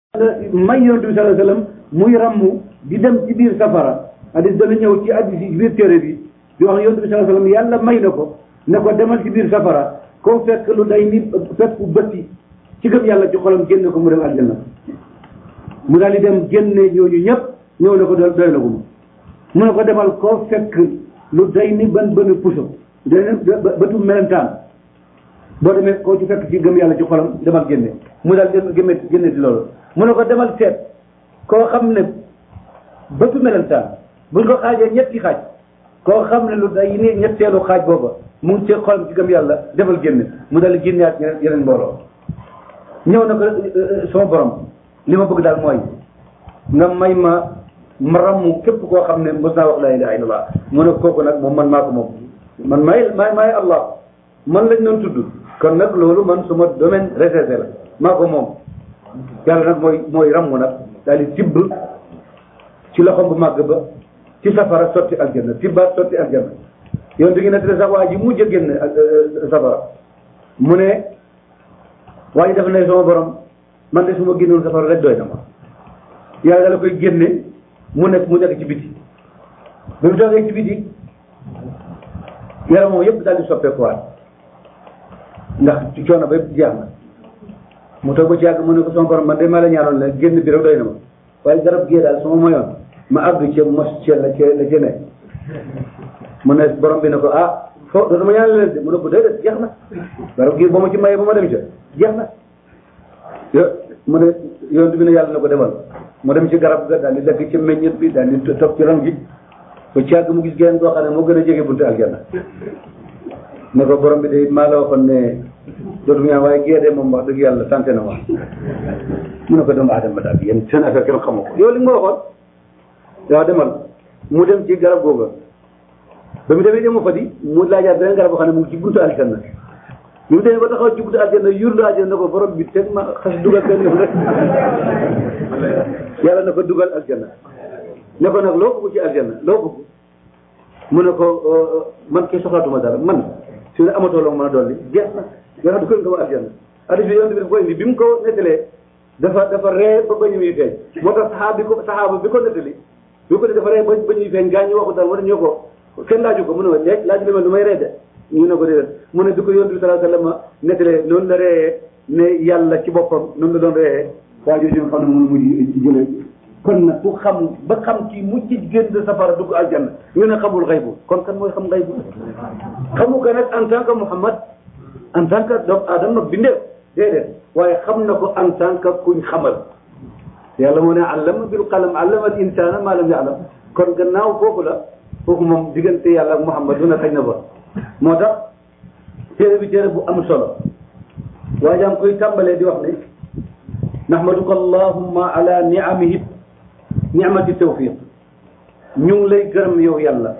may yonent bi sallallahu alayhi wasallam muy rammu di dem ci biir safara hadis dana ñëw ci hadis yi biir téere bi di wax yonent bi sallallahu alayhi wasallam yàlla may na ko ne ko demal ci biir safara koo fekk lu day ni fekk bëtti ci gëm yàlla ci xolam génne ko mu dem aljanna mu daal di dem génne ñooñu ñëpp ñëw ne ko doy doy na ko mu mu ne ko demal koo fekk lu day ni ban bënu puso day bëtu melentaan boo demee koo ci fekk ci gëm yàlla ci xolam demal génne mu daal dem génne génne di loolu mu ne ko demal seet koo xam ne bëtu melentaan buñ ko xaajee ñetti xaaj koo xam ne lu day ni ñetteelu xaaj booba mu ngi ci xolam ci gëm yàlla demal génne mu daal di génneaat yeneen mbooloo ñëw na ko sama borom li ma bëgg daal mooy nga may ma ma rammu képp koo xam ne mos naa wax laa ilaha illallah mu ne kooku nag moom man maa ko moom man maay maay maay allah man lañ doon tudd kon nag loolu man suma domaine réservé la maa ko moom yàlla nag mooy mooy rammu nag daal di tibb ci loxom bu màgg ba ci safara sotti aljanna tibbaat sotti aljanna yoon di ngi nettali sax waa ji mujj a génn safara mu ne waa ji dafa ne sama borom man de su ma génnoon safara rek doy na ma yàlla dala koy génne mu nekk mu nekk ci biti bi mu toogee ci biti yaram moom yëpp daal di soppeekuwaat ndax ci coono ba yëpp jeex na mu toog ba ci yàgg mu ne ko sama borom man de maa la ñaanoon la génn bi rek doy na ma waaye garab gii daal sama moyoon ma àgg ci mos ci la ci la ci ne mu ne borom bi ne ko ah fo dootuma ñaan leen de mu ne ko déedéet jeex na garab gii ba ma ci mayee ba ma dem ca jeex na yo mu ne yoon bi ne yàlla na ko demal mu dem ci garab ga daal di lekk ci meññet bi daal di toog ci ron gi ba ci yàgg mu gis geneen koo xam ne moo gën a jege buntu aljanna ne ko borom bi de maa la waxoon ne dootum ñaan waaye gée de moom wax dëgg yàlla sant na ma mu ne ko doomu aadama daal yéen seen affaire kenn xamoo ko yow li nga waxoon waaw demal mu dem ci garab googa ba mu demee demu fa di mu laajaat beneen garab boo xam ne mu ngi ci buntu aljanna bi mu demee ba taxaw ci buntu aljanna yurlu aljanna ne ko borom bi teg ma xas dugal benn yoon rek yàlla na ko dugal aljanna ne ko nag loo bëgg ci aljanna loo bëgg mu ne ko man kay soxlaatuma dara man su ne amatoo loo mën a dolli jeex na nga xam dugal nga ma aljanna hadis bi yoon bi daf ko indi bi mu ko nettalee dafa dafa ree ba bañu muy feeñ moo tax saxaaba bi ko saxaaba bi ko nettali bi ko ne dafa ree ba bañuy feeñ gaa ñi waxu dara wala ñoo ko kenn laaju ko mu ne ma léegi laaj li ma lu may ree de ñu ne ko déedéet mu ne bi ko yonent bi sallallahu alayhi wasallam nettalee noonu la reeyee ne yàlla ci boppam noonu la doon reeyee waa jooju nga xam ne moom mujj jëlee kon nag ku xam ba xam ci mujj génn safara dugg aljanna ñu ne xamul xaybu kon kan mooy xam xaybu xamu ko nag en tant que Muhammad en tant que doomu aadama bindeef déedéet waaye xam na ko en tant que kuñ xamal yàlla moo ne allama bil qalam allama al insana ma lam ya'lam kon gannaaw foofu la foofu moom diggante yàlla ak Muhammad du na xëy na ba moo tax téere bi téere bu am solo waaye am koy tàmbalee di wax ne nahmaduka allahumma ala ni'amihi ni'mati tawfiq ñu ngi lay gërëm yow yàlla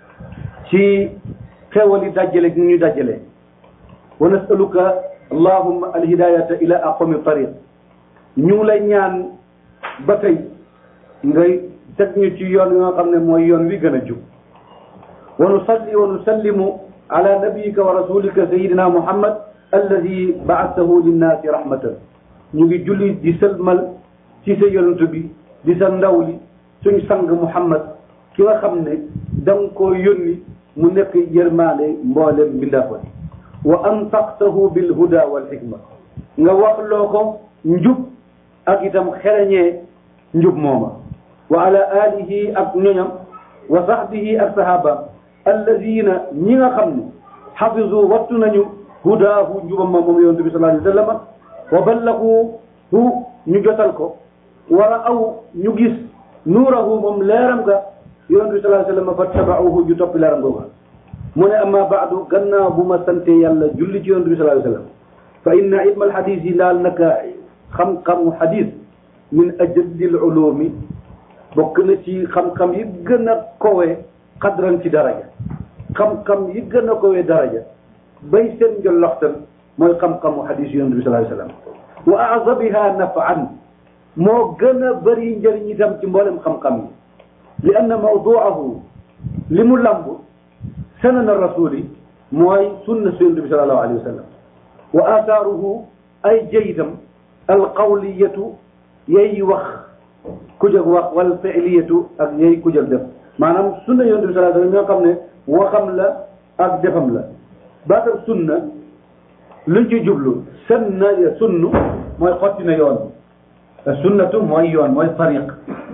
ci xewal yi dajale gi ñu dajale wa nasaluka allahumma alhidayata ila aqwami tariq ñu ngi lay ñaan ba tey ngay teg ñu ci yoon yi nga xam ne mooy yoon wi gën a jub wa nusalli wa nusallimu ala nabiyika wa rasulika sayidina muhammad alladi ba'athahu linnaasi rahmatan ñu ngi julli di sëlmal ci sa yonent bi di sa ndaw li suñ sang muhammad ki nga xam ne da nga koo yónni mu nekk yërmaande mboolem mbindaafa wa antaqtahu bil huda wal hikma nga wax loo ko njub ak itam xereñee njub mooma wa ala alihi ak ñoñam wa sahbihi ak sahabaam alladina ñi nga xam ne xafizu wattu nañu hudaahu njubam ma moom yonent bi sallallahu alayhi wa sallam wa ballagu hu ñu jotal ko wara aw ñu gis nuurahu moom leeram ga yonent bi sallallahu alayhi wa sallam fattabauhu ñu topp leeram googa mu ne amma baadu gannaaw bu ma sante yàlla julli ci yonent bi sallallahu alayhi wa sallam fa inna ilma alxadis yi daal naka xam-xamu xadis min ajaddil ulumi bokk na ci xam-xam yi gën a kowe xadran ci daraja xam-xam yi gën a kowe daraja bay seen njolloxtan mooy xam-xamu xadis yonent bi sallallahu alayhi wa sallam wa azabiha nafan moo gën a bëri njëriñ itam ci mboolem xam-xam yi li anna mawduahu li mu lamb sanana rasuli mooy sunna su yonent bi sallallahu alayhi wa sallam wa athaaruhu ay jëyitam alqawliyatu yey wax ku jóg wax wal fi'liyatu ak yey ku jóg def maanaam sunna yonent bi sallallahu alayhi wasallam ñoo xam ne waxam la ak defam la baatam sunna luñ ci jublu sunna sunnu mooy xotti na yoon sunnatu mooy yoon mooy tariq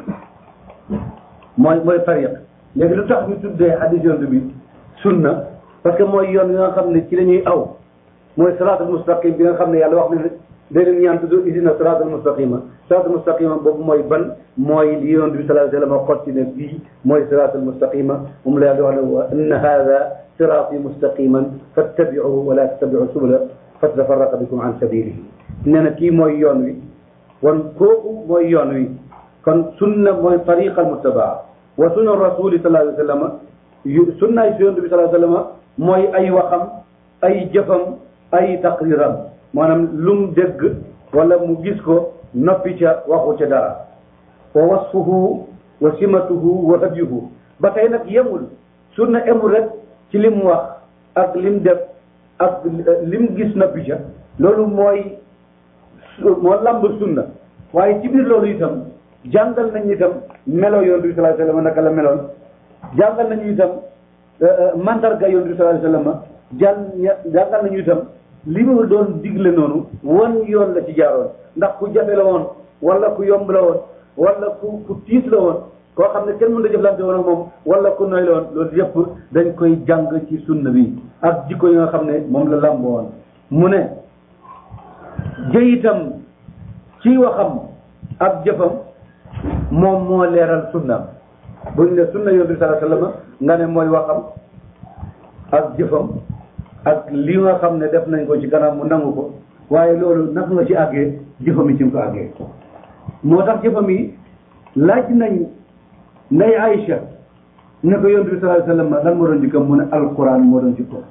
mooy mooy tariq léegi lu tax ñu tuddee hadis yonent bi sunna parce que mooy yoon yi nga xam ne ci la ñuy aw mooy salaatul mustaqim bi nga xam ne yàlla wax ne day leen ñaan tudd idina salaatul mustaqima salaatul mustaqima boobu mooy ban mooy li yonent bi sallallahu alayhi wa sallam xotti ne bii mooy salaatul mustaqima moom la yàlla wax ne wa inna hada siraati mustaqiman fattabi'uhu wa la tattabi'u subula fatatafarraqa bikum an sabilihi nee na kii mooy yoon wi wan kooku mooy yoon wi kon sunna mooy tariqa al muttabaa wa sunna rasuli sallallahu alayhi wa sallam yu sunnaay si yonent bi sallallahu alayhi wa sallam mooy ay waxam ay jëfam ay taqriram maanaam lu mu dégg wala mu gis ko noppi ca waxu ca dara wa wasfuhu wa simatuhu wa hadyuhu ba tey nag yemul sunna emul rek ci lim wax ak lim def ak lim gis noppi ca loolu mooy moo lamb sunna waaye ci biir loolu itam jàngal nañ itam melo yonent bi sallallahu alayhi wasallam naka la meloon jàngal nañu itam mandarga yonent bi sallallahu alayhi wasallam jàng jàngal nañu itam li mu doon digle noonu wan yoon la ci jaaroon ndax ku jafe la woon wala ku yomb la woon wala ku ku tiis la woon koo xam ne kenn mën da jëflante woon ak moom wala ku noy la woon loolu yëpp dañ koy jàng ci sunna bi ak jikko yi nga xam ne moom la làmb woon mu ne jëyitam ci waxam ak jëfam moom moo leeral sunnaam buñ ne sunna yonent bi sallallahu alayhi wasallam nga ne mooy waxam ak jëfam ak li nga xam ne def nañ ko ci kanam mu nangu ko waaye loolu naka nga ci àggee jëfam yi ci nga ko àggee moo tax jëfam yi laaj nañ nday Aïcha ne ko yonent bi sallallahu alayhi wasallam lan moo doon jikkam mu ne alquran moo doon jikko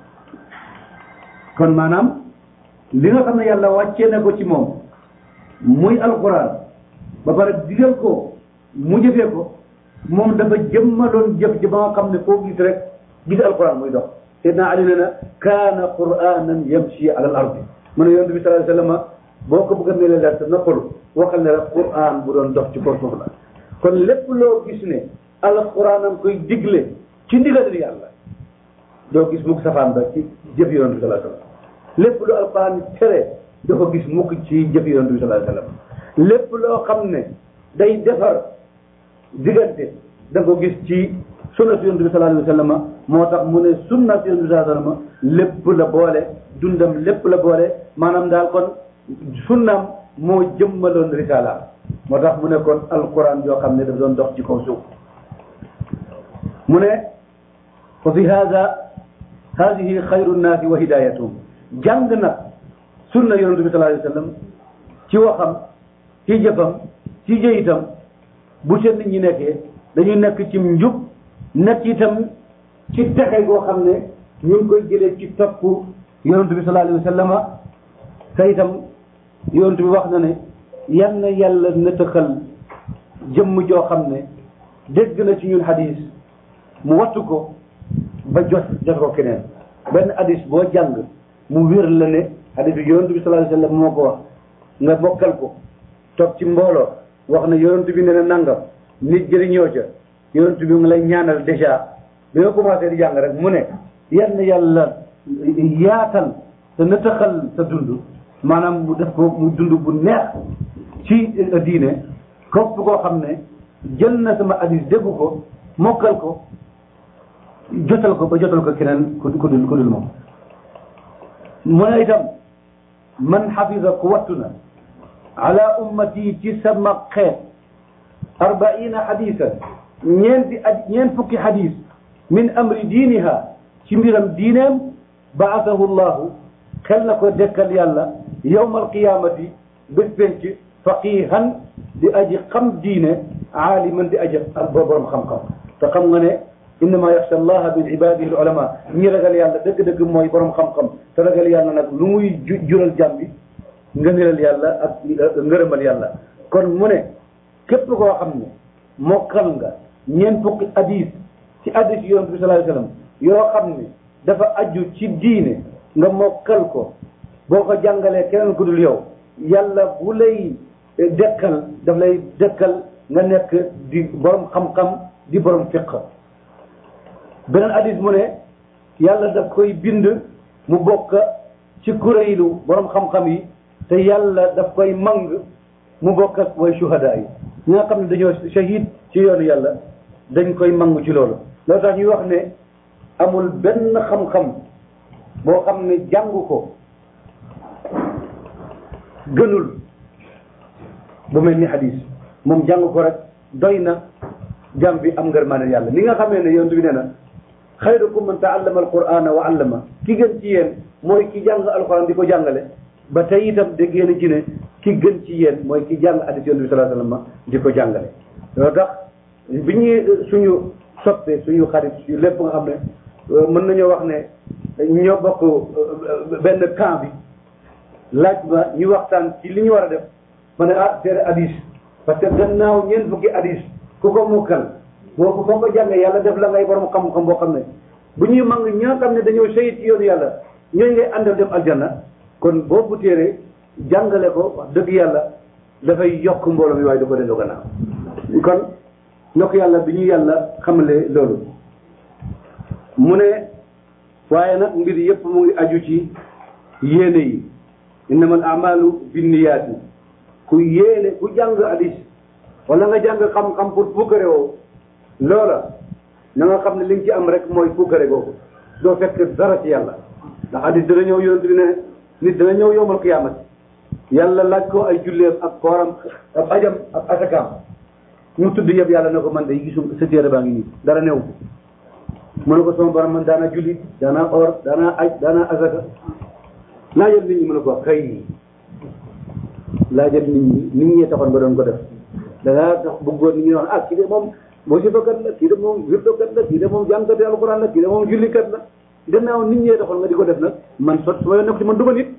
kon maanaam li nga xam ne yàlla wàccee na ko ci moom muy alquran ba pare digal ko mu jëfee ko moom dafa jëmmaloon jëf ji ba nga xam ne foo gis rek gis alquran muy dox Seydina Ali ne na kaana quranan yamshi ala al ardi mu ne yonent bi sallallahu alayhi wasallam boo ko bëgg a mel leer te noppalu waxal ne rek quran bu doon dox ci kaw suuf la kon lépp loo gis ne alquran am koy digle ci ndigalal yàlla doo gis mukk safaan ba ci jëf yonent bi sallallahu alayhi wasallam lépp lu alquran tere doo ko gis mukk ci jëf yonent bi sallallahu alayhi wasallam lépp loo xam ne day defar diggante da ko gis ci sunna si yonent bi sallallahu alayhi wasallam moo tax mu ne sunna si yonent bi sallallahu alayhi wasallam lépp la boole dundam lépp la boole maanaam daal kon sunnam moo jëmmaloon risalaam moo tax mu ne kon alquran yoo xam ne daf doon dox ci kaw suuf mu ne fa fi hada hadihi xayru nnaasi wa hidayatuhum jàng nag sunna yonent bi sallallahu alayhi wasallam ci waxam ci jëfam ci jëyitam bu seen nit ñi nekkee dañuy nekk ci njub nekk itam ci texe goo xam ne ñu ngi koy jëlee ci topp yonent bi sallallahu alayhi wasallam te itam yonent bi wax na ne yan na yàlla nëtëxal jëmm joo xam ne dégg na ci ñun hadis mu wattu ko ba jot jot ko keneen benn hadis boo jàng mu wér la ne hadis bi yonent bi sallallahu alayhi wasallam moo ko wax nga bokkal ko toog ci mbooloo wax ne yonent bi ne na nangam nit jëriñoo ca yonent bi nga lay ñaanal déjà bi nga commencé di jàng rek mu ne yan yàlla yaatal te nëtëxal sa dund maanaam mu def ko mu dund bu neex ci diine képp koo xam ne jël na sama hadis déggu ko mokkal ko jotal ko ba jotal ko keneen ku ku dul ku dul moom mu ne itam man xafisa ku wattu na ala ummati ci sama xeet arbaina xadisan ñeenti ad ñeent fukki xadis min amri diiniha ci mbiram diineem baasahu llahu xel na ko dekkal yàlla yowma alqiyamati bés penc faqihan di aji xam diine aaliman di aji borom xam-xam te xam nga ne innama yaxsha allaha min ibadihi al ulama ñi ragal yàlla dëgg-dëgg mooy borom xam-xam te ragal yàlla nag lu muy jural jàmm bi ngëneelal yàlla ak ngërëmal yàlla kon mu ne képp koo xam ne mokkal nga ñeent fukki hadis ci hadis yonent bi sallallahu alayhi wasallam yoo xam ne dafa aju ci diine nga mokkal ko boo ko jàngalee keneen ku dul yow yàlla bu lay dekkal daf lay dekkal nga nekk di borom xam-xam di borom fiq beneen hadis mu ne yàlla daf koy bind mu bokk ci kuréelu borom xam-xam yi te yàlla daf koy mang mu bokk ak way shuhada yi ñi nga xam ne dañoo shahid ci yoonu yàlla dañ koy mang ci loolu loolu tax ñuy wax ne amul benn xam-xam boo xam ne jàng ko gënul bu mel ni hadis moom jàng ko rek doy na jàm bi am ngërmaane yàlla li nga xamee ne yonent bi nee na xayrukum man taallama alqurana wa allama ki gën ci yéen mooy ki jàng alquran di ko jàngale ba tey itam dégg ngeen ci ne ki gën ci yéen mooy ki jàng hadis yonent bi sallallahu alayhi wasallam di ko jàngale loolu tax bi ñuy suñu soppe suñu xarit suñu lépp nga xam ne mën nañoo wax ne ñoo bokk benn camp bi laaj ma ñu waxtaan ci li ñu war a def ma ne ah téere hadis parce que gannaaw ñeent fukki hadis ku ko mukkal boo ko foo ko jàngee yàlla def la ngay borom xam-xam boo xam ne bu ñuy mang ñi nga xam ne dañoo seyit ci yoonu yàlla ñooy ngay àndal dem aljanna kon boobu téere jàngale ko wax dëgg yàlla dafay yokk mbooloo mi waaye da ko delloo gannaaw kon ndokk yàlla bi ñu yàlla xamale loolu mu ne waaye nag mbir yëpp mu ngi aju ci yéene yi innamal amalu binniyaati ku yéene ku jàng hadis wala nga jàng xam-xam pour pukkare woo loola na nga xam ne li nga ci am rek mooy pukkare googu doo fekk dara ci yàlla ndax hadis dana ñëw yonent bi ne nit dana ñëw yowmal qiyaamati yàlla laaj ko ay julleem ak kooram ak ajam ak asakaam mu tudd yëpp yàlla ne ko man de gisum sa téere baa ngi nii dara new mu ne ko sama borom man daana julli daana or daana aj daana asaka laajal nit ñi mu ne ko xëy laajal nit ñi nit ñee taxoon ba doon ko def da ngaa tax bëggoon nit ñi wax ah kii de moom musibakat la kii de moom wirdokat la kii de moom jàngkati alquran la kii de moom jullikat la gannaaw nit ñee taxoon nga di ko def nag man sot su ma yoon nekk ci man du ma nit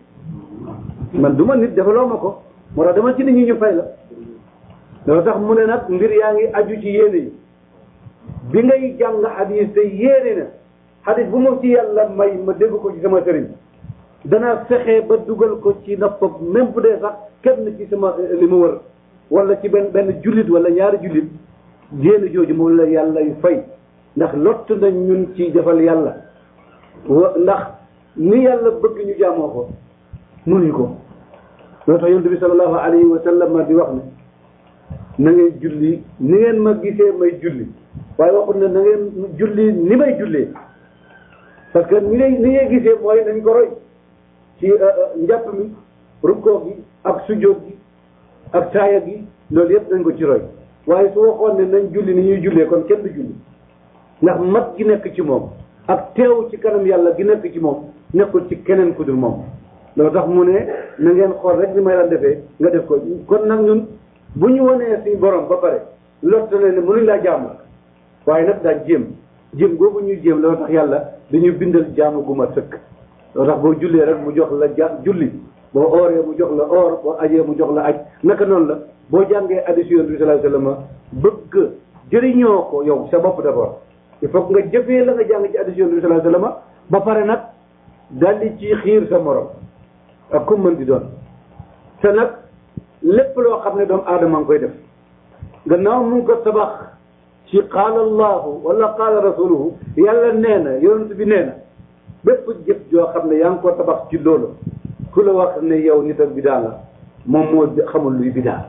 man du ma nit defaloo ma ko moo tax dama ci nit ñi ñu fay la loolu tax mu ne nag mbir yaa ngi aju ci yéene yi bi ngay jàng hadis te yéene na hadis bu ma ci yàlla may ma dégg ko ci sama sëriñ danaa fexe ba dugal ko ci noppam même bu dee sax kenn ci sama li mu wër wala ci benn benn jullit wala ñaari jullit yéene jooju moom la yàlla yu fay ndax lott nañ ñun ci defal yàlla wa ndax ni yàlla bëgg ñu jaamoo ko mënuñu ko loo tax yonent bi sallallahu alayhi wa sallam di wax ne na ngeen julli ni ngeen ma gisee may julli waaye waxut ne na ngeen julli ni may jullee parce que ni ngay ni ngay gisee mooy nañ ko roy ci njàpp mi rukkoo gi ak sujjóot gi ak taaya gi loolu yëpp nañ ko ci roy waaye su waxoon ne nañ julli ni ñuy jullee kon kenn du julli ndax mat gi nekk ci moom ak teew ci kanam yàlla gi nekk ci moom nekkul ci keneen ku dul moom loolu tax mu ne na ngeen xool rek ni may la defee nga def ko kon nag ñun bu ñu wanee suñu borom ba pare lott na ne mënuñ laa jaamu waaye nag daa jéem jéem googu ñuy jéem loolu tax yàlla dañuy bindal jaamu gu ma sëkk loolu tax boo jullee rek mu jox la ja julli boo ooree mu jox la oor boo ajee mu jox la aj naka noonu la boo jàngee hadiis Yonent bi sallallahu alayhi wasallam bëgg jëriñoo ko yow sa bopp d'abord il faut que nga jëfee la nga jàng ci hadiis Yonent bi sallallahu alayhi wasallam ba pare nag daldi ci xiir sa morom ak ku mën di doon te nag lépp loo xam ne doomu aadama ngi koy def gannaaw mu ngi ko tabax ci qaala allahu wala qaala rasuluhu yàlla nee na yonent bi nee na bépp jëf joo xam ne yaa ngi ko tabax ci loolu ku la wax ne yow nit ak bidaa la moom moo xamul luy bidaa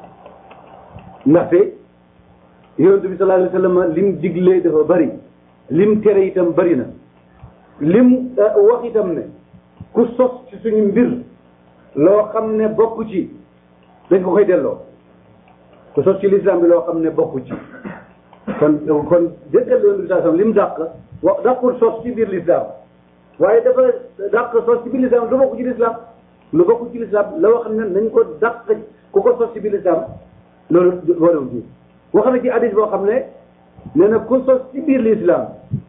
ndaxte yonent bi sallallahu alayhi wa sallam lim diglee dafa bari lim tere itam bari na lim wax itam ne ku sos ci suñu mbir loo xam ne bokku ci dañ ko koy delloo ku sos ci lislaam bi loo xam ne bokku ci kon kon déggal yonent bi sallallahu alayhi wa sallam lim dàq wax dàqul sos ci biir lislaam waaye dafa dàq sos ci biir lislaam lu bokk ci lislaam lu bokk ci lislaam la wax ne nañ ko dàq ku ko sos ci biir lislaam loolu boolewul ci wax na ci hadis boo xam ne nee na ku sos ci biir lislaam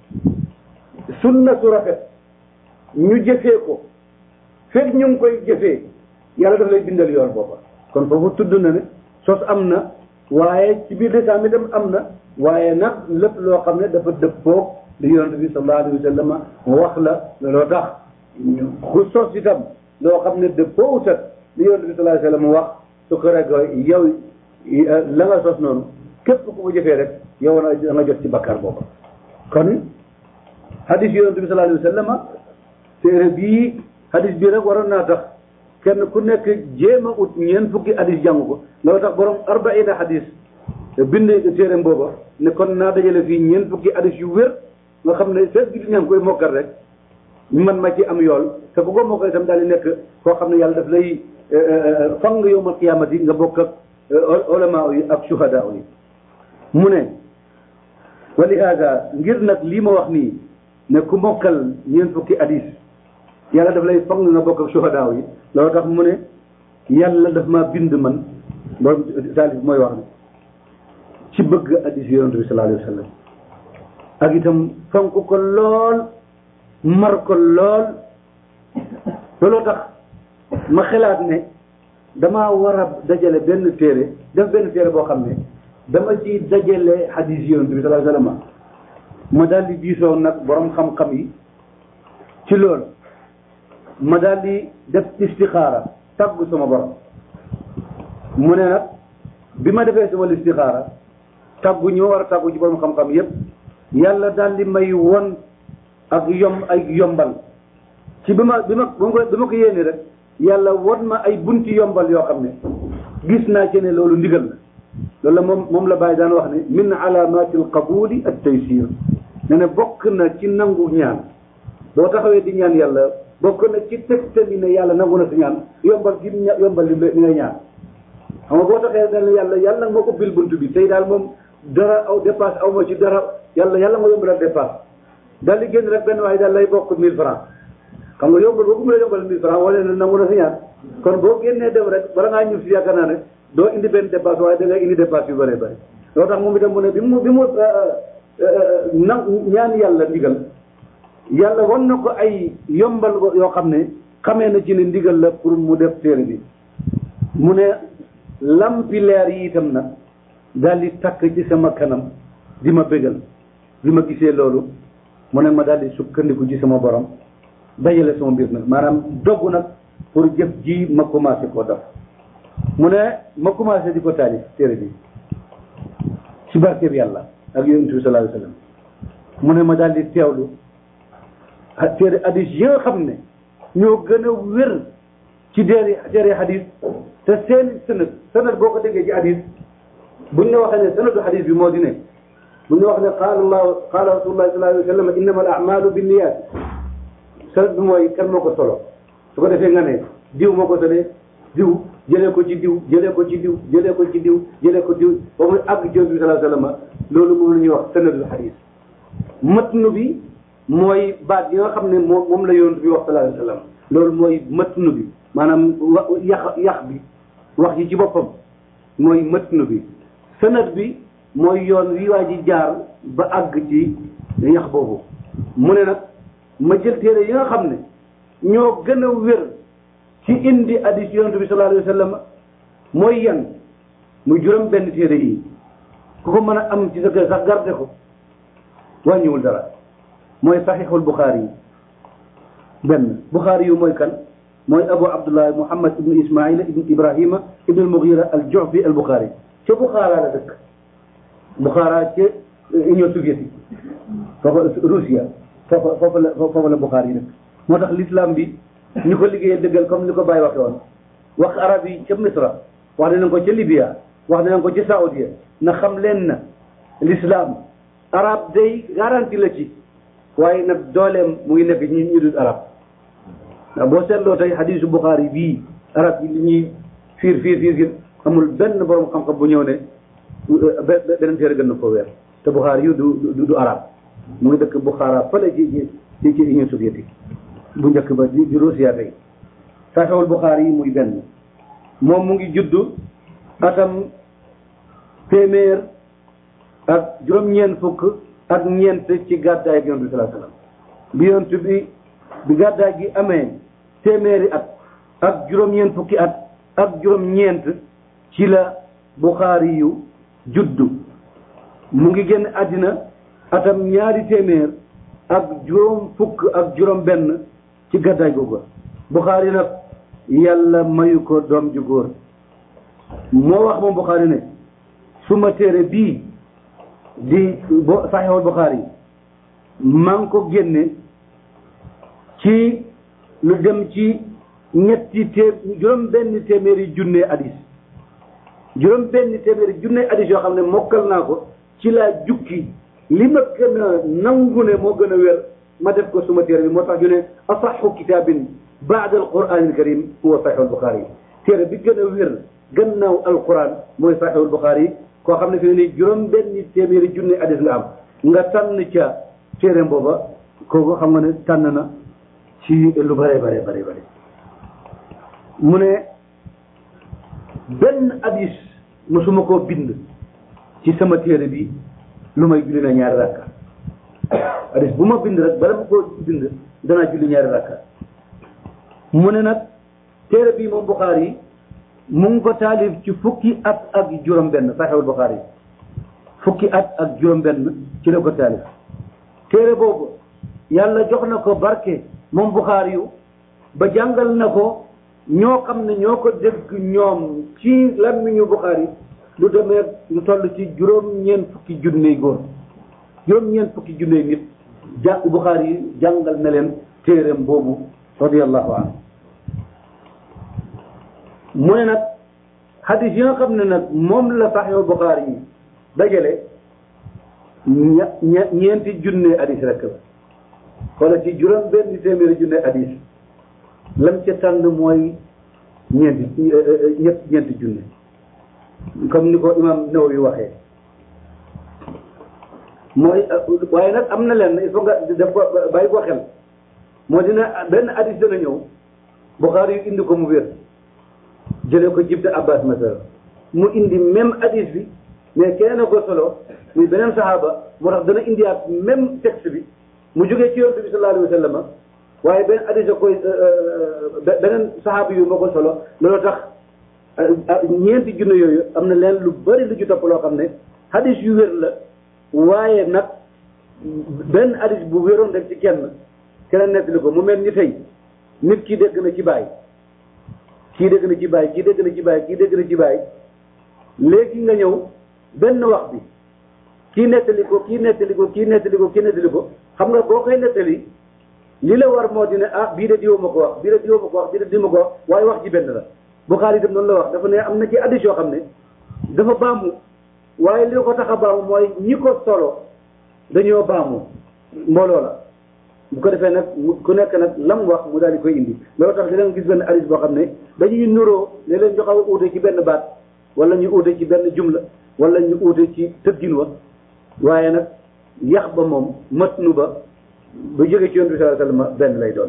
sunna su rafet ñu jëfee ko fekk ñu ngi koy jëfee yàlla daf lay bindal yoon booba kon foofu tudd na ne sos am na waaye ci biir lislaam itam am na waaye nag lépp loo xam ne dafa dëppoo li yonent bi sallallahu alayhi wa sallam wax la looloo tax ku sos itam loo xam ne dëppoo utat li yonent bi sallallahu alayhi wa sallam wax su ko rek yow la nga sos noonu képp ku ko jëfee rek yow na da nga jot ci bakkaar booba kon hadis yonente bi sallallahu alayhi wa sallam téere bii hadis bii rek waroon naa tax kenn ku nekk jéem a ut ñeent fukki hadis jàng ko loolu tax borom arbaina hadis bind téere booba ne kon naa dajale fii ñeent fukki hadis yu wér nga xam ne fees gi di ñaa ngi koy mokkal rek man ma ci am yool te ku ko mokkal itam daal di nekk koo xam ne yàlla daf lay fang nga yowmal qiyaamati nga bokk ak ulama yi ak shuhada yi mu ne wa lihaada ngir nag lii ma wax nii ne ku mokkal ñeent fukki hadis yàlla daf lay fang nga bokk ak shuhada yi loolu tax mu ne yàlla daf maa bind man loolu taalif mooy wax ne ci bëgg hadis yonent bi sallallahu alayhi wa sallam ak itam fonk ko lool mar ko lool looloo tax ma xalaat ne damaa war a dajale benn téere def benn téere boo xam ne dama ci dajale hadis yonent bi sallallahu alayhi wa sallam ma daal di diisoo nag borom xam-xam yi ci loolu ma daal di def istixaara tàggu sama borom mu ne nag bi ma defee sama istixaara tàggu ñi ma war a tàggu ci borom xam-xam yépp yàlla daal di may won ak yom ay yombal ci bi ma bi ma bi ma ko yéene rek yàlla won ma ay bunti yombal yoo xam ne gis naa ci ne loolu ndigal la loolu la moom moom la bàyyi daan wax ne min alaamati alqabuli at taysir ne ne bokk na ci nangu ñaan boo taxawee di ñaan yàlla bokk na ci tegtali ne yàlla nangu na si ñaan yombal gi yombal li ngay ñaan xam nga boo taxee dal yàlla yàlla nga ubbil bunt bi tey daal moom dara aw dépasse aw ma ci dara yàlla yàlla nga yombalal dépasse daal di génn rek benn waaye daal lay bokk 1000 francs xam nga yombal boo ko mënee yombal 1000 francs wane na nangu na si ñaan kon boo génnee dem rek bala ngaa ñëw si yaakaar naa ne doo indi benn dépasse waaye da ngay indi dépasse yu bëree bëri loo tax moom itam mu ne bi mu bi mu na ñaan yàlla ndigal yàlla wan na ko ay yombal yoo xam ne xamee na ci ne ndigal la pour mu def téere bi mu ne lampi leer yi itam nag daal di takk ci sama kanam di ma bégal bi ma gisee loolu mu ne ma daal di sukkandiku ci sama borom dajale sama mbir nag maanaam dogg nag pour jëf ji ma commencé koo def mu ne ma commencé di ko taalif téere bi ci barke bi yàlla ak yonent bi sallallahu alayhi wa sallam mu ne ma daal di teewlu téere hadis yi nga xam ne ñoo gën a wér ci téere téere hadis te seen sanad sanad boo ko déggee ci hadis buñ ne waxee ne sanadu hadis bi moo di ne buñ ne wax ne qaala allahu qaala rasulullah sallallahu alayhi wa sallam innama al a'malu binniyat sanad bi mooy kan moo ko solo su ko defee nga ne diw moo ko sole diw jëlee ko ci diw jëlee ko ci diw jëlee ko ci diw jëlee ko diw ba muy àgg ci yonent bi sallallahu alayhi wa sallam loolu moom la ñuy wax sanadul hadis matnu bi mooy baat yi nga xam ne moom moom la yonent bi wax sallallahu alayhi wa sallam loolu mooy matnu bi maanaam wa yax yax bi wax ji ci boppam mooy matnu bi sanad bi mooy yoon wi waa ji jaar ba àgg ci yax boobu mu ne nag ma jël téere yi nga xam ne ñoo gën a wér ci indi hadis yonent bi sallallahu alayhi wa sallam mooy yan muy juróom benn téere yi ku ko mën a am ci sa kër sax garde ko wàññiwul dara mooy saxiixul buxaari yi benn buxaari yu mooy kan mooy abu abdullah muhammad ibnu ismaila ibnu ibrahima ibnu almugira al jufi al buxaari ca buxaara la dëkk buxaara ca union soviétique foofa russia foofa foofa la foofa la buxaari yi dëkk moo tax l'islam bi ñu ko liggéeyee dëggal comme ni ko Baye waxe woon wax arab yi ca misra wax dinañ ko ca libya wax dinañ ko ca saoudia na xam leen na l'islam arab day garanti la ci waaye nag dooleem mu ngi nekk ñi ñu dul arab ndax boo seetloo tey hadisu Bukhari bii arab yi li ñuy fiir fiir fiir fiir amul benn borom xam-xam bu ñëw ne beneen téere gën na ko weer te Bukhari yu du du du arab mu ngi dëkk Bukhara fële ci ci ci Union soviétique bu njëkk ba di di Russia tey saxewul Bukhari yi muy benn moom mu ngi juddu atam téeméer ak juróom-ñeent fukk ak ñeent ci gàddaay ak yonent bi sallallahu alayhi wasallam bi yonent bi bi gàddaay gi amee téeméeri at ak juróom-ñeent fukki at ak juróom-ñeent ci la Buxaari yu juddu mu ngi génn àddina atam ñaari téeméer ak juróom fukk ak juróom benn ci gàddaay googu Buxaari nag yàlla mayu ko doom ju góor moo wax moom Buxaari ne suma téere bii di bo saxiixul Buxaari maa ngi ko génne ci lu dem ci ñetti té juróom benn téeméeri junne hadis juróom benn téeméeri junne hadis yoo xam ne mokkal naa ko ci laa jukki li ma gën a nangu ne moo gën a wér ma def ko suma téere bi moo tax ñu ne asaxu kitaabin baada alquran alkarim huwa saxiixu albuxaari téere bi gën a wér gannaaw alquran mooy saxiixu albuxaari koo xam ne fi ne nii juróom benn téeméeri junne hadis nga am nga tànn ca téere booba kooku xam nga ne tànn na ci lu bare bare bare bare mu ne benn hadis mosuma koo bind ci sama téere bi lu may julli na ñaari rakka hadis bu ma bind rek bala ma koo bind danaa julli ñaari rakka mu ne nag téere bi moom Buxaari yi mu ngi ko taalif ci fukki at ak juróom benn Saxiixul Buxaari yi fukki at ak juróom benn ci la ko taalif téere boobu yàlla jox na ko barke moom Buxaari yu ba jàngal na ko ñoo xam ne ñoo ko dégg ñoom ci làmmiñu Buxaari lu demee lu toll ci juróom-ñeent fukki junney góor juróom-ñeent fukki junney nit ja Buxaari yi jàngal na leen téereem boobu radiyallahu anhu mu ne nag hadis yi nga xam ne nag moom la Sahih Buxaari yi dajale ña ña ñeenti junne hadis rek la wala ci juróom benn téeméeri junne hadis lam ca tànn mooy ñeenti ñett ñeenti junne comme ni ko imam Nawawi waxee mooy waaye nag am na leen il faut nga def ko bàyyi ko xel moo dina benn hadis dana ñëw Buxaari yu indi ko mu wér jëlee ko jibta abbas masala mu indi même hadis bi mais keneen a ko solo muy beneen saxaaba moo tax dana indiwaat même texte bi mu jógee ci yonent bi sallallahu alayhi wa sallam waaye benn hadis a koy beneen saxaaba yu moo ko solo loolu tax ñeenti junne yooyu am na leen lu bëri lu ci topp loo xam ne hadis yu wér la waaye nag benn hadis bu wéroon rek ci kenn keneen nettali ko mu mel ni tey nit ki dégg na ci bàyyi kii dégg na ci bàyyi kii dégg na ci bàyyi kii dégg na ci bàyyi léegi nga ñëw benn wax bi kii nettali ko kii nettali ko kii nettali ko kii nettali ko xam nga boo koy nettali li la war moo di ne ah bii de diwa ma ko wax bii de diwa ma ko wax bii de diwa ma ko wax waaye wax ji benn la Buxaari itam noonu la wax dafa ne am na ci addis yoo xam ne dafa baamu waaye li ko tax a baamu mooy ñi ko solo dañoo baamu mbooloo la bu ko defee nag ku nekk nag lam wax mu daal di koy indi loolu tax di leen gis benn hadis boo xam ne dañuy nuroo ne leen joxaw uute ci benn baat wala ñu uute ci benn jumla wala ñu uute ci tëggin wa waaye nag yax ba moom matnu ba ba jóge ci yonent bi sallallahu alayhi wasallam benn lay doon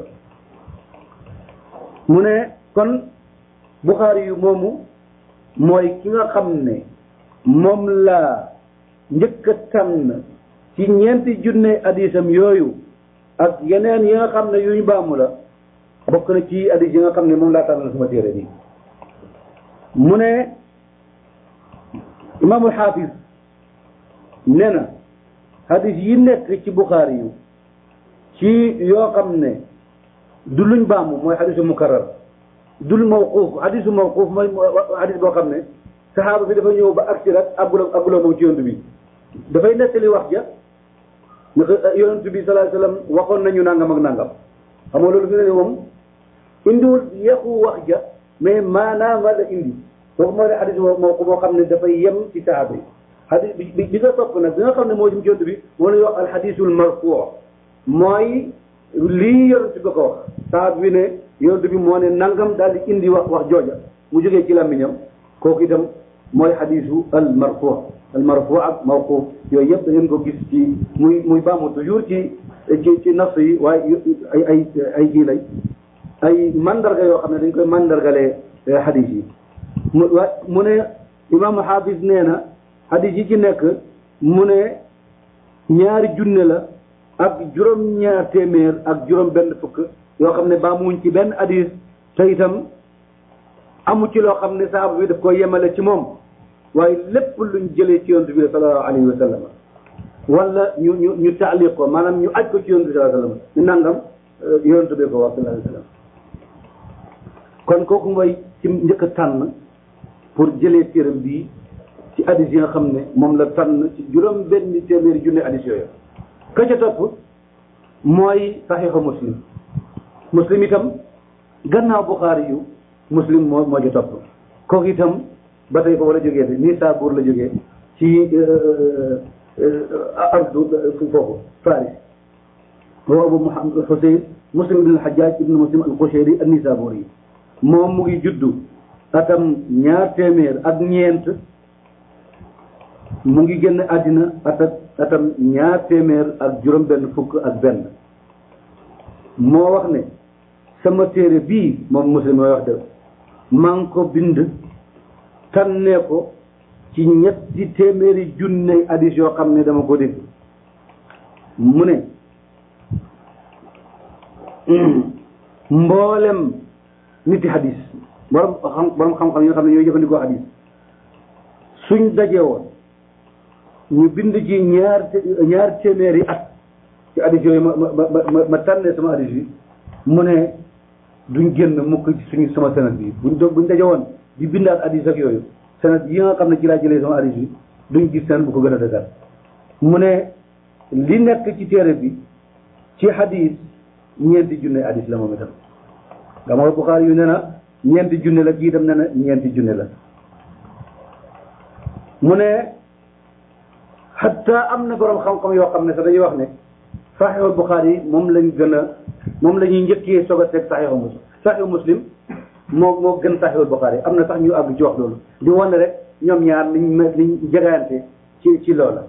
mu ne kon Buxaari yu moomu mooy ki nga xam ne moom laa njëkk a tànn ci ñeenti junne hadisam yooyu ak yeneen yi nga xam ne yu ñu baamu la bokk na ci hadis yi nga xam ne moom laa tànnal suma téere bi mu ne imaamul xaafis nee na hadis yi nekk ci Buxaari yu ci yoo xam ne du luñ baamu mooy hadisu mukarrar dul mawquuf hadisu mawquuf mooy hadis boo xam ne saxaaba bi dafa ñëw ba agsi rek aggula aggula moom ci yonent bi dafay nettali wax ja naka yonent bi sallallahu alayhi wasallam waxoon nañu nangam ak nangam xam nga loolu fi ne ne moom indiwul yàqu wax ja mais maanaam la indi kooku mooy ne hadis moo ko moo xam ne dafay yem ci saxaaba yi hadis bi bi nga topp nag bi nga xam ne moo jëm ci yonent bi moo lay wax al hadisul marfuu mooy lii yonent bi ko wax saxaaba bi ne yonent bi moo ne nangam daal di indi wax wax jooja mu jógee ci làmmiñam kooku itam mooy hadisu al marfuu al marfuu ak mawquuf yooyu yëpp da ngeen ko gis ci muy muy baamu toujours ci ci ci nas yi waaye ay ay ay kii lay ay mandarga yoo xam ne dañ koy mandargalee hadis yi mu wa mu ne imaamu xaafis nee na hadis yi ci nekk mu ne ñaari junne la ak juróom-ñaar téeméer ak juróom benn fukk yoo xam ne baamuwuñ ci benn hadis te itam amu ci loo xam ne saaba bi daf ko yemale ci moom waaye lépp luñ jëlee ci yonent bi sallallahu alayhi wa sallam wala ñu ñu ñu taaliq ko maanaam ñu aj ko ci yonent bi sallallahu alayhi wa sallam ñu nangam yonent bi ko wax sallallahu alayhi wa sallam kon kooku mooy ci njëkk a tànn pour jëlee téeram bii ci addis yi nga xam ne moom la tànn ci juróom benn téeméeri junne addis yooyu ka ca topp mooy saxiixu muslim muslim itam gannaaw buxaari yu muslim moo moo ca topp kooku itam ba tey ko wala jógee de nii saabuur la jógee ci ardu foofu faris wa abu muhammad xuseyn muslim ibn alxajaj ibn muslim alqushayri an nisaburi moom mu ngi juddu atam ñaar téeméer ak ñeent mu ngi génn àddina atak atam ñaar téeméer ak juróom benn fukk ak benn moo wax ne sama téere bii moom muslim mooy wax de maa ngi ko bind tànnee ko ci ñetti téeméeri junne hadis yoo xam ne dama ko dégg mu ne mboolem niti hadis borom xam borom xam-xam yi nga xam ne ñooy jëfandikoo hadis suñ daje woon ñu bind ci ñaar ñaar téeméeri at ci hadis yooyu ma ma ma ma tànnee sama hadis yi mu ne duñ génn mukk ci suñu sama sanad bi buñ do buñ daje woon di bindaat hadis ak yooyu sanad yi nga xam ne ci laa jëlee sama hadis yi duñ gis sanad bu ko gën a dëgër mu ne li nekk ci téere bi ci hadis ñeenti junne hadis la moom itam nga ma Buxaari yu ne na ñeenti junne la kii itam ne na ñeenti junne la mu ne xatta am na borom xam-xam yoo xam ne sax dañuy wax ne saxiixul Buxaari yi moom lañ gën a moom la ñuy njëkkee soog a teg saxiixu muslim saxiixu muslim moo moo gën saxiixul Buxaari am na sax ñu àgg ci wax loolu di wane rek ñoom ñaar liñ ma liñ jegante ci ci loola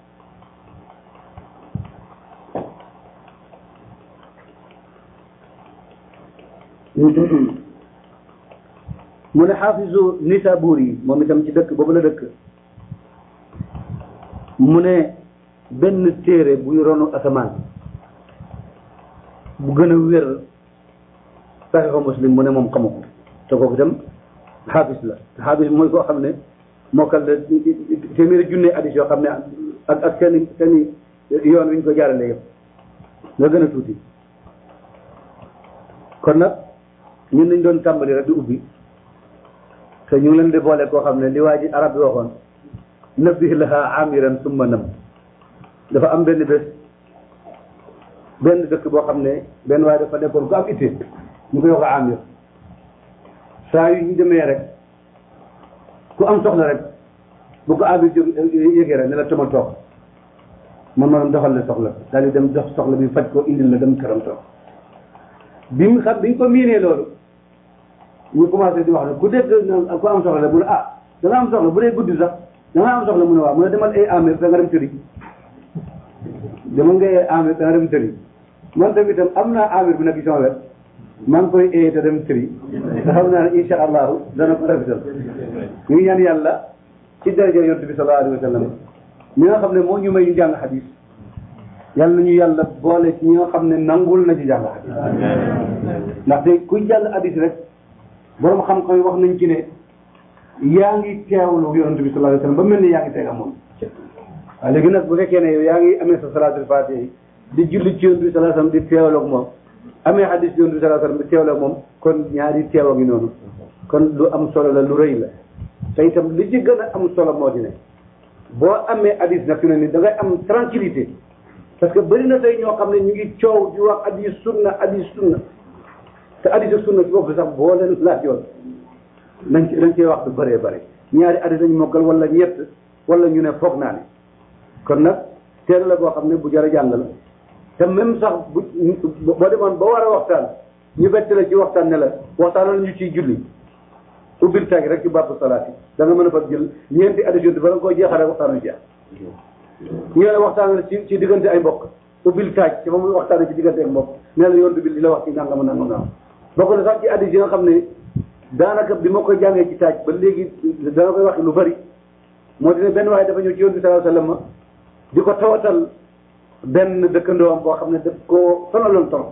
mu ne xaafisu Nisabur yi moom itam ci dëkk boobu la dëkk mu ne benn téere buy ronu asamaan bu gën a wér saxiixu muslim mu ne moom xamu ko te kooku itam xaafis la xaafis mooy koo xam ne mokkal la téeméeri junne addis yoo xam ne ak ak seen i seen i yoon wi ñu ko jaarale yëpp nga gën a tuuti kon nag ñun dañ doon tàmbali rek di ubbi te ñu ngi leen di boole koo xam ne li waa ji arab bi waxoon nabbi laha amiran summa nam dafa am benn bés benn dëkk boo xam ne benn waaye dafa nekkoon ku am itte ñu koy wax amir saa yu ñu demee rek ku am soxla rek bu ko amir jóg yégee rek ne la tama toog man ma doxal la soxla daal di dem dox soxla bi faj ko indil la dem këram toog bi mu xam bi ñu ko miinee loolu ñu commencé di wax ne ku dégg ku am soxla la mu ne ah da nga am soxla bu dee guddi sax da nga am soxla mu ne waaw mu ne demal ay amir da nga dem tëri demal nga ay amir da nga dem tëri man tamit itam am naa amir bu nekk ci sama wet maa ngi koy ee te dem tëri te xam naa ne incha allahu dana ko rafetal ñu ngi ñaan yàlla ci daraja yonent bi sallallahu alayhi wa sallam ñi nga xam ne moo ñu may ñu jàng xadis yàlla nañu yàlla boole ci ñi nga xam ne nangul na ci jàng xadis ndaxte kuy jàng xadis rek borom xam-xam yi wax nañ ci ne yaa ngi teewlu yonent bi sallallahu alayhi wa sallam ba mel ni yaa ngi teega moom waaw léegi nag bu fekkee ne yow yaa ngi amee sa salaatul fatiha yi di julli ci yonent bi sallallahu alayhi wa sallam di teewloog moom amee xadis yonent bi sallallahu alayhi wa sallam di teewloog moom kon ñaari teewa ngi noonu kon lu am solo la lu rëy la te itam li ci gën a am solo moo di ne boo amee hadis nag fi ne ni da ngay am tranquillité parce que bëri na tey ñoo xam ne ñu ngi coow di wax hadis sunna hadis sunna te hadis ak sunna ci bopp sax boo leen laajoon dañ ci dañ cee wax du bëree bëri ñaari hadis lañ mokkal wala ñett wala ñu ne foog naa ne kon nag teel la boo xam ne bu jar a jàng la te même sax bu boo demoon ba war a waxtaan ñu bett la ci waxtaan ne la waxtaanal ñu ciy julli ubbil tag rek ci bàpp salaat yi da nga mën a fa jël ñeenti addition ba nga koy jeexal rek waxtaan wi jeex ñu ne la waxtaan ci ci diggante ay mbokk ubbil taaj ci ba muy waxtaan ci diggante ay mbokk nee la yontu bi li la wax ci nangam nangam nangam bokk na sax ci addition nga xam ne daanaka bi ma koy jàngee ci taaj ba léegi dana koy wax lu bari moo di ne benn waaye dafa ñëw ci yontu bi sallallahu alayhi wasallam di ko tawatal benn dëkkandoom boo xam ne daf koo sonaloon trop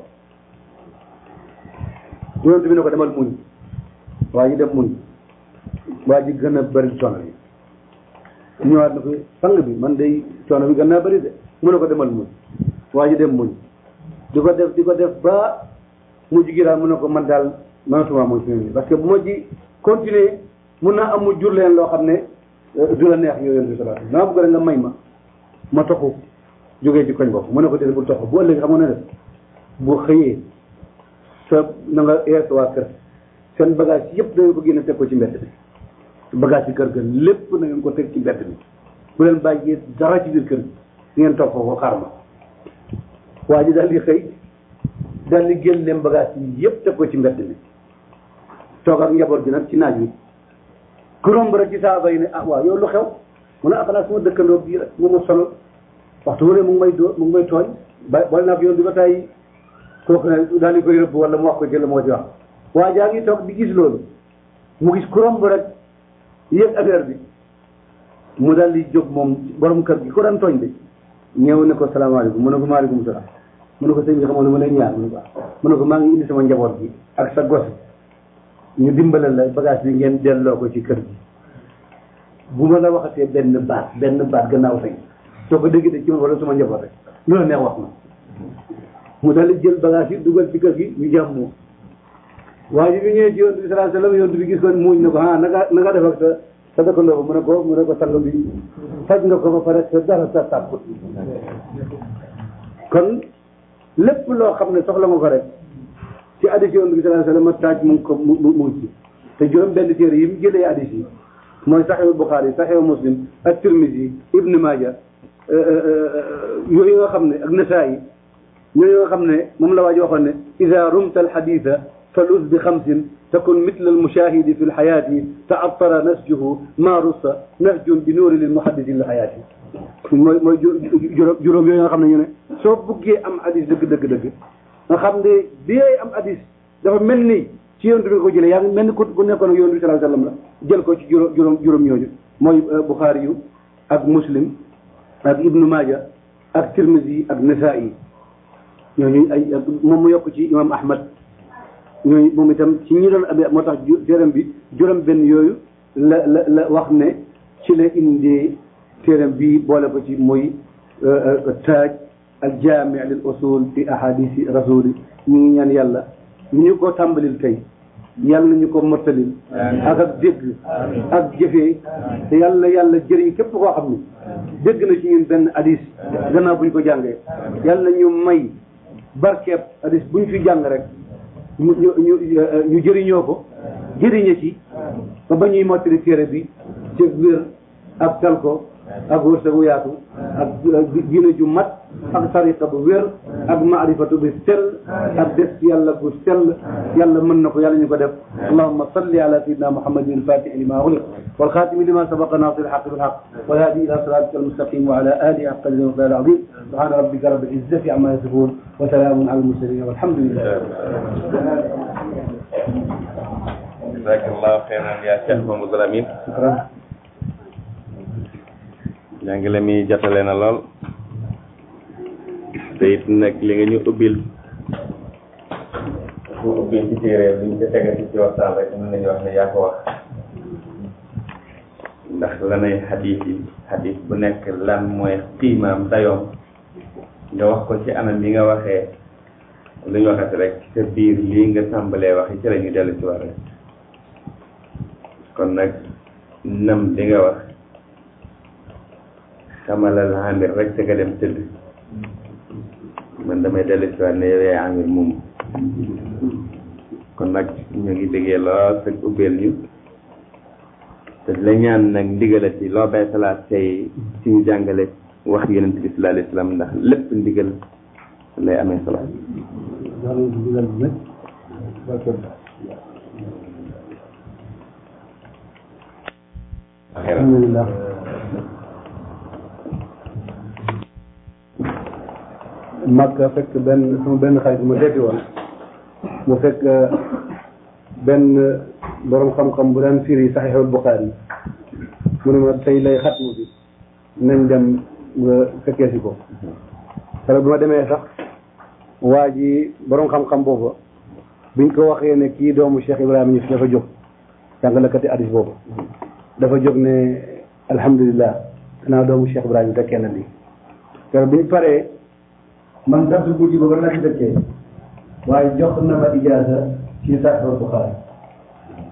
yontu bi ne ko demal muñ waa ji dem muñ waa ji gën a bëri coono bi ñëwaat na ko sang bi man day coono bi gën naa bëri de mu ne ko demal muñ waa ji dem muñ di ko def di ko def ba mujj gi daal mu ne ko man daal mënatuma muñ fi ne parce que bu ma ji continuer mun naa am mu jur leen loo xam ne du la neex yow yonent bi sallallahu alayhi wasallam dama bëgg rek nga may ma ma toxu jógee ci koñ boobu mu ne ko déedéet bul toxu bu ëllëgee xam nga ne def bu xëyee sa na nga yees waa kër seen bagage yëpp da nga ko génne teg ko ci mbedd bi bagage yi kër ga lépp na ngeen ko teg ci mbedd bi bu leen bàyyee dara ci biir kër gi ngeen toog foofu xaar ma waa ji daal di xëy daal di génn leen bagage yi yëpp teg ko ci mbedd bi toog ak njaboot gi nag ci naaj wi ku romb rek ci saaba yi ne ah waaw yow lu xew mu ne ah xanaa suma dëkkandoo bii rek mu ma sonal waxtu wu ne mu ngi may doo mu ngi may tooñ ba boole naa ko yoon bi ba tey kooku ne daal di koy rëbb wala mu wax ko jël moo ci wax waa jaa ngi toog di gis loolu mu gis ku romb rek yëg affaire bi mu daal di jóg moom borom kër gi ko daan tooñ bi ñëw ne ko salaamaaleykum mu ne ko maaleykum salaam mu ne ko sëñ bi xamoon ne ma lay ñaar mu ne ko mu ne ko maa ngi indi sama njaboot gi ak sa gos ñu dimbalal la bagage bi ngeen delloo ko ci kër gi bu ma la waxatee benn baat benn baat gannaaw tey soo ko déggee ci man wala sama njaboot rek lu la neex wax ma mu daal di jël bagage yi dugal ci kër gi ñu jàmm waa ji bi ñëwee ci yonent bi sallallahu alayhi wasallam yonent bi gis ko muuñ ne ko ah naka naka def ak sa sa dëkkandoo ba mu ne ko mu ne ko sang bi faj nga ko ba pare sa dara sa tàpp kon lépp loo xam ne soxla nga ko rek ci hadis yonent bi sallallahu alayhi wasallam taaj mu ngi ko mu mu ngi ci te juróom benn téere yi mu jëlee hadis yi mooy saxihu Bukhari saxihu Muslim ak Tirmisi Ibn Maaja yooyu nga xam ne ak Nasaayi yooyu nga xam ne moom la waa ji waxoon ne ida rumta alxaditha faluz bi xamsin takun mitla almushahidi fi lxayaati taattara nasjuhu ma russa nasjun bi nuuri lilmuhaddisi lxayaati mooy mooy juróom juróom yooyu nga xam ne ñu ne soo buggee am hadis dëgg dëgg dëgg nga xam ne bi yooyu am hadis dafa mel ni ci yonent bi nga ko jëlee yaa ngi mel ni ku ku nekkoon ak yonent bi sallallahu alayhi wasallam la jël ko ci juróom juróom juróom ñooñu mooy Bukhari yu ak Muslim ak Ibnu Maaja ak Tirmisi ak Nasaa'i ñooñu ay moom mu yokk ci imam Ahmad ñooñu moom itam ci ñi doon abi moo tax téeram bi juróom benn yooyu la la la wax ne ci la indee téeram bi boole ko ci muy taaj al jaami lil usul fi ahadisi rasuli ñu ngi ñaan yàlla ñu ñu ko tàmbalil tey yàlla ñu ko mottalil ak ak dégg ak jëfee te yàlla yàlla jëriñ képp koo xam ne dégg na ci ñun benn hadis gannaaw bu ñu ko jàngee yàlla ñu may barkeeb hadis bu ñu fi jàng rek ñu ñu ñu ñu jëriñoo ko jëriñe ci ba ba ñuy mottali téere bi ci wér ak tal ko ak wërsëgu yaatu ak diina ju mat ak tariqa bu wér ak maarifatu bi sell ak des yàlla bu sell yàlla mën na ko yàlla ñu ko def allahumma salli ala sayyidina muhammadin al-fatihi lima ughliq wal khatimi lima sabaqa nasir al-haqq bil haqq wal hadi ila siratika al-mustaqim wa ala alihi haqqa qadrihi wa al-azim subhana rabbika rabbil izzati amma yasifun wa salamun ala al-mursalin walhamdulillah jazakallahu khairan ya Cheikh Mamadou Lamine njàngale mi jotale na lool te it nag li nga ñu ubbil bu ubbil ci téere bi ñu ko tegati ci waxtaan rek mën nañu wax ne yaa ko wax ndax lanay xadiis yi xadiis bu nekk lan mooy xiimaam dayoom nga wax ko ci anam yi nga waxee lu ñu waxati rek sa biir lii nga tàmbalee wax ci la ñu dellu ci war rek kon nag nam li nga wax xamalal amir rek te nga dem tëdd man damay dellu si waat ne yow yaay amir moom kon nag ñu ngi déggee lool te ubbeel ñu te la ñaan nag ndigalati loo bay salaat tey ci ñu jàngale wax yonent bi sallallahu alayhi wasallam ndax lépp ndigal lay amee solo alhamdulillah Makka fekk benn sama benn xarit ma seeti woon mu fekk benn borom xam-xam bu daan firi saxiixul Buxaari mu ne ma tey lay xatmu bi nañ dem nga fekkee si ko keroog bi ma demee sax waa ji borom xam-xam boobu biñ ko waxee ne kii doomu Cheikh Ibrahima Niass dafa jóg jàngalekati hadis boobu dafa jóg ne alhamdulilah gannaaw doomu Cheikh Ibrahima fekkee na lii keroog biñ paree man darsu guddi boobu la ci dëkkee waaye jox na ma ijaasa ci Sahih Bukhari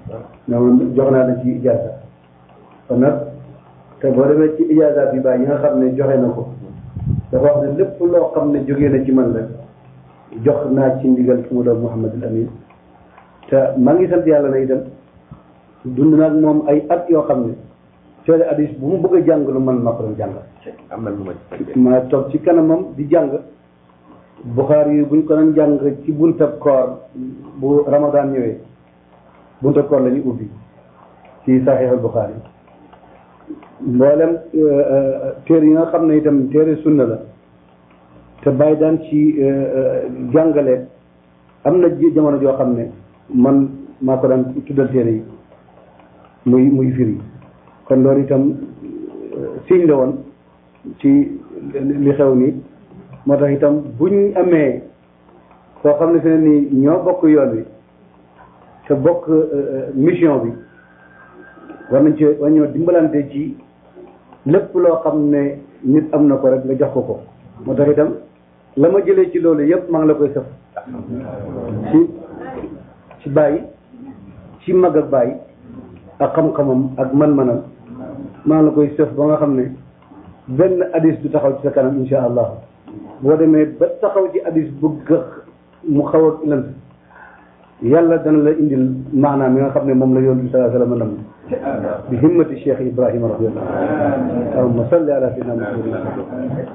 ne woon jox naa la ci ijaasa kon nag te boo demee ci ijaasa bi bàyyi yi nga xam ne joxe na ko dafa wax ne lépp loo xam ne jógee na ci man la jox naa ci ndigal fu mu doon Mouhamadul Amin te maa ngi sant yàlla na itam dund naag moom ay at yoo xam ne coole hadis bu mu bëgg a jàng lu man maa ko doon jàng am na lu ma ci fekkee. ma toog ci kanamam di jàng Buxaari yi buñ ko doon jàng ci buntab koor bu Ramadan ñëwee buntab koor la ñu ubbi ci Saxiixul Buxaari mboolem téere yi nga xam ne itam téere sunna la te bàyyi daan ci jàngale am na ji- jamono joo xam ne man maa ko daan tuddal téere yi muy muy firi kon loolu itam signe la woon ci li xew nii moo tax itam buñ amee koo xam ne fi ne nii ñoo bokk yoon wi te bokk mission bi war nañ ci war ñoo dimbalante ci lépp loo xam ne nit am na ko rek nga jox ko ko moo tax itam la ma jëlee ci loolu yëpp maa ngi la koy sëf ci ci bàyyi ci mag ak bàyyi ak xam-xamam ak man-manam maa ngi la koy sëf ba nga xam ne benn hadis du taxaw ci sa kanam insha allah boo demee ba taxaw ci hadis bëgg mu xaw a lënt yàlla dana la indil maanaam yi nga xam ne moom la yoon bi salaa sallam nam bi himmati cheikh ibrahima radiallahu anhu allahumma salli ala sayyidina muhammad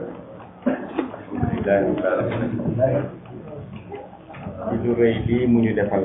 ci lu rëy lii mu ñu defal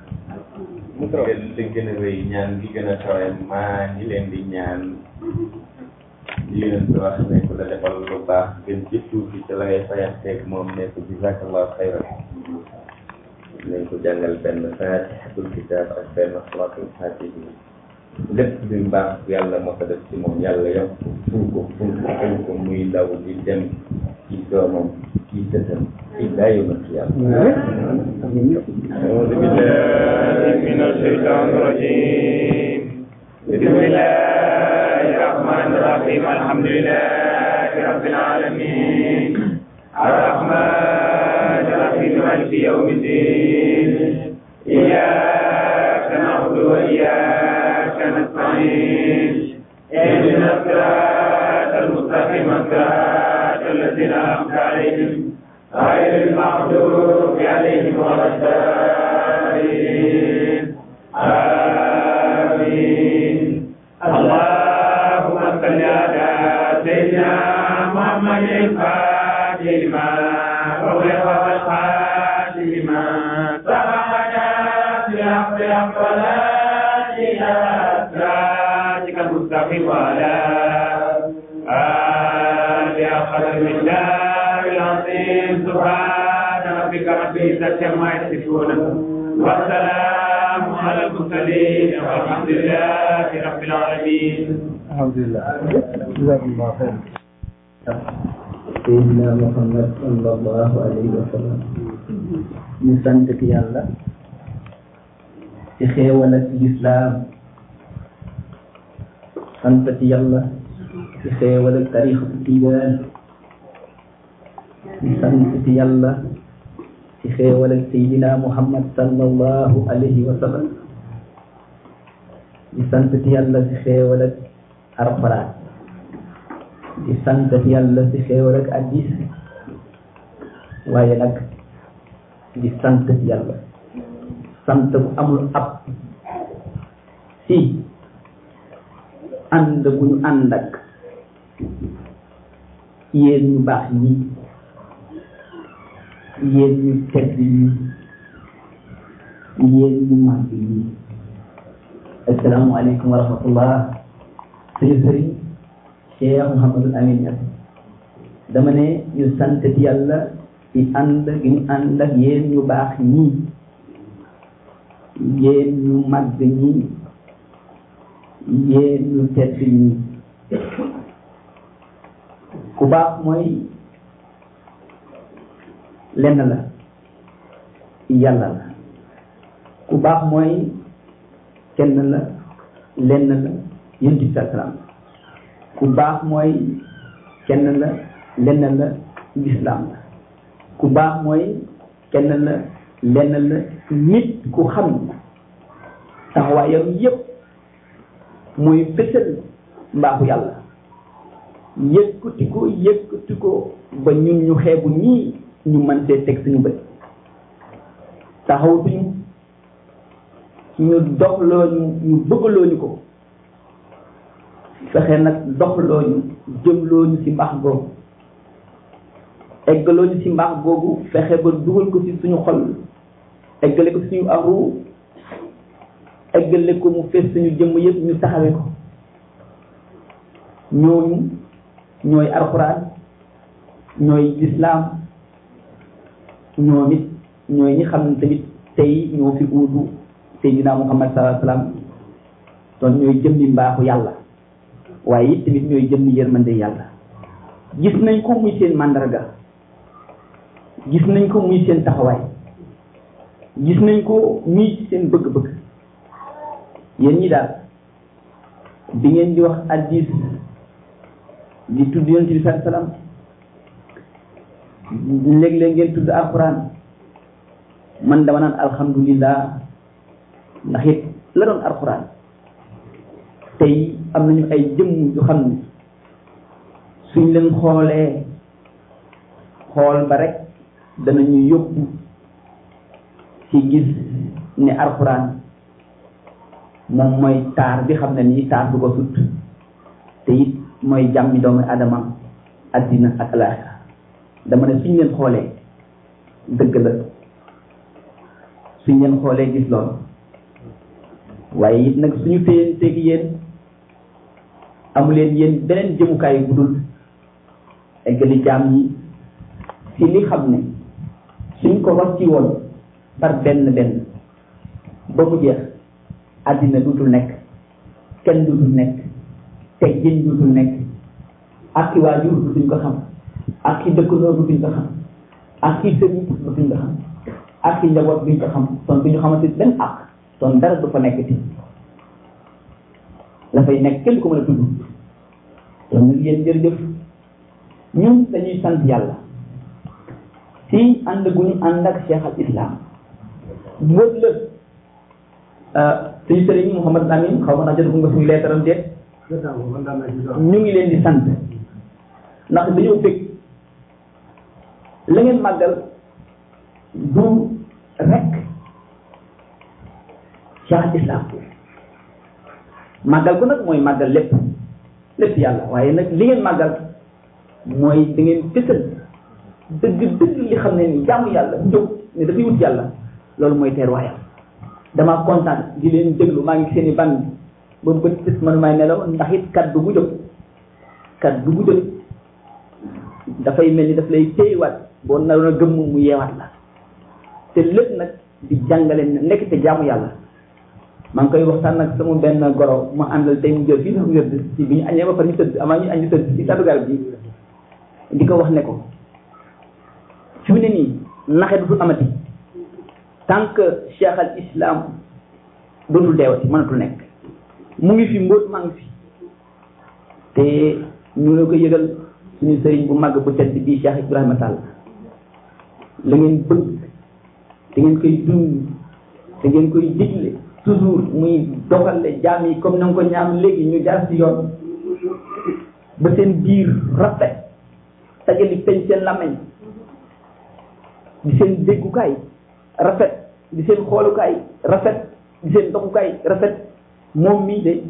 li gën a rëy ñaan gi gën a kawe maa ngi leen di ñaan li leen di wax ne ku la defal lu baax gën ci tuuti te la ngay fayanteeg moom ne ko jazakallahu xayran nañ ko jàngal benn fatihatul kitab ak benn salatul fatihi lépp bi mbaax yàlla moo ko def ci moom yàlla yokk ful ko ful ko ful ko muy daw di dem ci doomam ci sëtam ila yawm alqiyama أعوذ بالله من الشيطان الرجيم بسم الله الرحمن الرحيم الحمد لله رب العالمين الرحمن الرحيم مالك يوم الدين إياك نعبد وإياك نستعين اهدنا الصراط المستقيم صراط الذين أنعمت عليهم غير المغضوب عليهم ولا الضالين آمين اللهم صل على سيدنا محمد الفاتح لما أغلق والخاتم لما سبقنا في الحق الصلاة إلى صراطك المستقيم وعلى آله قدر من دار العظيم سبحان ربك رب العزة عما يصفون والسلام على المرسلين والحمد لله رب العالمين alhamdulillah jazakumullah xayr Seydina Muhammad sallallahu alayhi wa sallam ñu sant ki yàlla ci xéewal ak lislaam sant ci yàlla ci xéewal ak tarixatu tijaan ñu sant ci yàlla ci xéewal ak Seydina Muhammad sallallahu alayhi wa sallam ñu sant ci yàlla ci xéewal ak alxuraan di sant yàlla ci xéewal ak addis waaye nag di sant yàlla sant bu amul ab si ànd bu ñu ànd ak yéen ñu baax ñi yéen ñu tedd ñi yéen ñu màgg ñi asalaamualeykum wa rahmatullah suñu sëriñ Cheikh Mouhamadul Amin Niass dama ne ñu sant yàlla ci ànd gi ñu ànd ak yéen ñu baax ñi yéen ñu màgg ñi yéen ñu tedd ñi ku baax mooy lenn la yàlla la ku baax mooy kenn la lenn la yonent bi salaam ku baax mooy kenn la lenn la lislaam la ku baax mooy kenn la lenn la nit ku xam taxawaayam yépp mooy fësal mbaaxu yàlla yëkkati ko yëkkati ko ba ñun ñu xeebu nii ñu mën see teg suñu bët taxawtuñu ñu doxloo ñu ñu bëggaloo ñu ko fexe nag doxloo ñu jëmloo ñu ci mbaax googu eggaloo ñu ci mbaax googu fexe ba dugal ko ci suñu xol eggale ko suñu aru eggale ko mu fees suñu jëmm yëpp ñu taxawee ko ñooñu ñooy alxuraan ñooy lislaam ñoom it ñooy ñi xam ne tamit tey ñoo fi uutu Seydina Muhammad sallallahu alayhi wa sallam doon ñooy jëmmi mbaaxu yàlla waaye it tamit ñooy jëmmi yërmande yàlla gis nañ ko muy seen màndarga gis nañ ko muy seen taxawaay gis nañ ko muy seen bëgg-bëgg yéen ñi daal bi ngeen di wax addis di tudd yonent bi sallallahu alayhi wa sallam léeg-léeg ngeen tudd alquran man dama naan alhamdulillah ndax it la doon alquran tey am nañu ay jëmm yu xam ne suñ leen xoolee xool ba rek danañu yóbbu ci gis ne alquran moom mooy taar bi xam ne nii taar du ko sut te it mooy jàmmi doomu adama addina ak alaaxira dama ne suñ leen xoolee dëgg la suñ leen xoolee gis loolu waaye it nag suñu téyenteeg yéen amu leen yéen beneen jëmukaay bu dul eggali jaam yi ci li xam ne suñ ko rocci woon par benn benn ba mu jeex àddina duutul nekk kenn duutul nekk teg jën duutul nekk ak ki waajur dutuñ ko xam ak ki dëkkandoo dutuñ ko xam ak ki sëriñ dutuñ ko xam ak ki njaboot duñ ko xam ton duñu xamante benn ak ton dara du fa nekk ti la fay nekk kenn ko mën a tudd kon nag yéen jërëjëf ñun dañuy sant yàlla si ànd gu ñu ànd ak cheikh al islam mbóot la suñu sëriñ Mouhamad Amin xaw ma naa jot nga suñu leetaram déet ñu ngi leen di sant ndax dañoo bëgg la ngeen màggal du rek cheikh al islam màggal ko nag mooy màggal lépp lépp yàlla waaye nag li ngeen màggal mooy da ngeen fësal dëgg dëgg li xam ne ni jaamu yàlla jóg ne dafay wut yàlla loolu mooy teer waayam damaa kontaan di leen déglu maa ngi seen i ban ba bët bët man may nelaw ndax it kaddu bu jóg kaddu bu jóg dafay mel ni daf lay téyewaat boo naroon a gëmm mu yeewaat la te lépp nag di jàngale ne nekk te jaamu yàlla maa ngi koy waxtaan nag sama benn goro ma àndal tey mu jël fii sax mu wérd ci bi ñu añee ba pare ñu tëdd amaa ñu añ ñu tëdd ci tàddu garab bi di ko wax ne ko fi mu ne nii naxe dootul amati tant que cheikh al islam dootul deewati mënatul nekk mu ngi fi mbóot maa ngi fi te ñu la ko yëgal suñu sëriñ bu màgg bu tedd bii cheikh ibrahima sall la ngeen bëgg da ngeen koy dund da ngeen koy digle toujours muy doxale jaam yi comme na nga ko ñaam léegi ñu jaar si yoon ba seen biir rafet tajali peñ seen làmmeñ di seen déggukaay rafet di seen xoolukaay rafet di seen doxukaay rafet moom mii de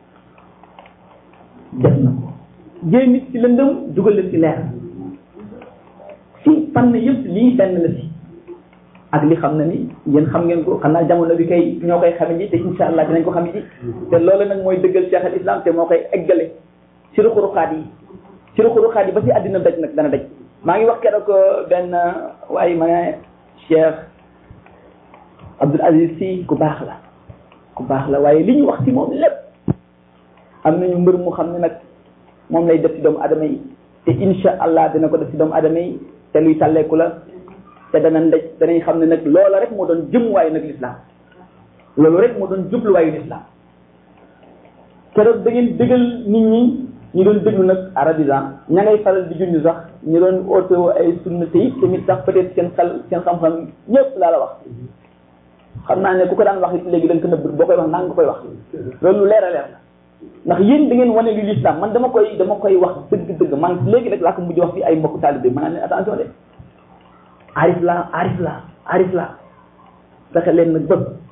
def na ko jëy nit ci lëndëm dugal leen ci leer si fànn yëpp lii benn la si ak li xam na ni yéen xam ngeen ko xam naa jamono bi kay ñoo koy xame ji te insha allah dinañ ko xam ji te loolu nag mooy dëggal cheikh al islam te moo koy eggale si ruxuruxaat yi si ruxuruxaat yi ba si àddina daj nag dana daj maa ngi wax keroog benn waaye ma ne cheikh abdul aziz si ku baax la ku baax la waaye li ñu wax si moom lépp am nañu mbër mu xam ne nag moom lay def si doomu adama yi te insha allah dina ko def si doomu adama yi te luy tàlleeku la te dana ndej danañ xam ne nag loola rek moo doon jëmuwaayu nag lislaam loolu rek moo doon jubluwaayu lislaam keroog da ngeen dëggal nit ñi ñu doon déglu nag arabisant ña ngay faral di junj sax ñu doon auto ay sunna te it tamit sax peut être seen xel seen xam-xam ñëpp laa la wax xam naa ne ku ko daan wax léegi da nga ko nëbb boo koy wax naa nga koy wax loolu lu leer a leer la ndax yéen da ngeen wane li l'islam man dama koy dama koy wax dëgg-dëgg man léegi rek laa ko mujj wax fi ay mbokk taalibe ma naan leen attention de arif la arif la arif la fexe leen nag bëgg